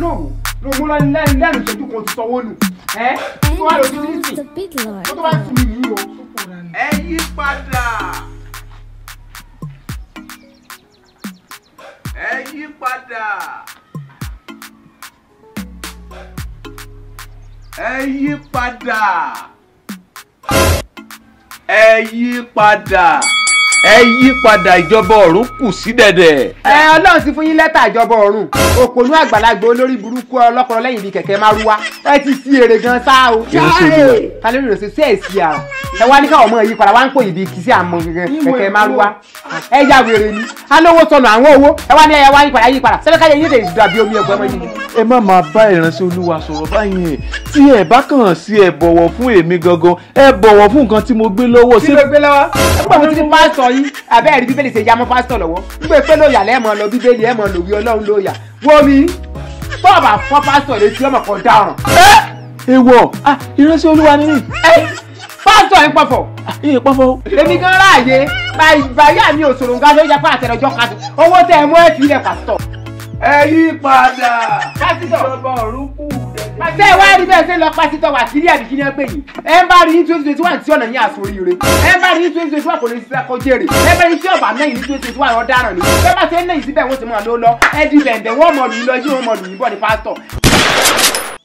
náà wò ló mú lẹ́nu lẹ́nu lẹ́nu ìṣẹ́jú kan ti sanwó nù ẹ́ tó wà lójú And nísìn the big lord. ó tó bá fún mi yìí o. ẹ yí padà ẹ yí padà ẹ yí padà ẹ yí padà ẹ yí padà ìjọba ọ̀run kù sí dẹ̀dẹ̀. ẹ ọlọ́run ti fún yín lẹ́tà ìjọba ọ̀run òpònú àgbàlagbà olórí burúkú ọlọ́kọ̀ọ́ lẹ́yìn bíi kẹ̀kẹ́ márúwá ẹ ti sí èrè gan sá o. ta ló rò sí sí èsì àrà ẹ wá ní káwọn ọmọ yìí padà wá ń pò yìí bíi kìsì àmọ́ kẹ̀kẹ́ márúwá ẹ ya wèrè ni alówó sọnù àwọn owó ẹ wá ní ẹ wá yí padà yí padà sẹ́fẹ́ káyọ̀ yín lè dàbí omi ẹ̀gbọ́n ọmọ yìí. ẹ má máa bá ìránṣẹ́ olúwa sọ̀rọ̀ báyìí tí ẹ bá kàn sí ẹ bọ̀wọ̀ fún èmi gangan ẹ bọ̀wọ̀ fún nǹkan tí mo gbé lọ́wọ́ kí ló gbé lọ́wọ́ nígbà tó ti pásítọ̀ yín abẹ́ ẹ̀rí bíbélì ṣe yamọ́ pásítọ̀ lọ́wọ́ nígbà pé lóòyà lẹ́ẹ̀mọ́ lọ bíbélì ẹ̀mọ́ lòwí ọlọ́run lóòyà wo mi bọ́ọ̀bà fọ́ pásítọ̀ létí ọmọ kan dáràn. ewọ ah ìránṣẹ́ olúwa ni mí ẹ pásítọ̀ yín pọ̀fọ̀ iye pọ́fọ́ èmi gan ráàyè báyà mi ò sòrò nǹkan tó yẹ pé àtẹnudọ́ kan owó tẹ ẹ mú ẹ fi ilẹ̀ pásítọ̀. ẹ yí padà pásítọ̀ ìjọba ọ̀run kù dẹ̀dẹ̀. ṣé ẹ wá rí bẹ́ẹ̀ ṣe lọ pásítọ̀ wà kíní àbí kíní ẹ pè yìí ẹ ń bá rí ní twenty twenty one tí ọ̀nà ní àsoríire ẹ ń bá rí ní twenty twenty one kò lè ṣiṣẹ́ kó jèrè ẹ bá rí tí ọ̀bà náà ní twenty twenty one ọ̀daràn ni bẹ́ẹ̀ bá ṣe ń lẹ́yìn síbẹ̀ wọ́n ti mọ̀ ló lọ ẹ di bẹ̀ǹbẹ̀ wọ́n mọ̀ lù yín lọ yí wọ́n mọ̀ lù yín bọ̀ ní pásítọ̀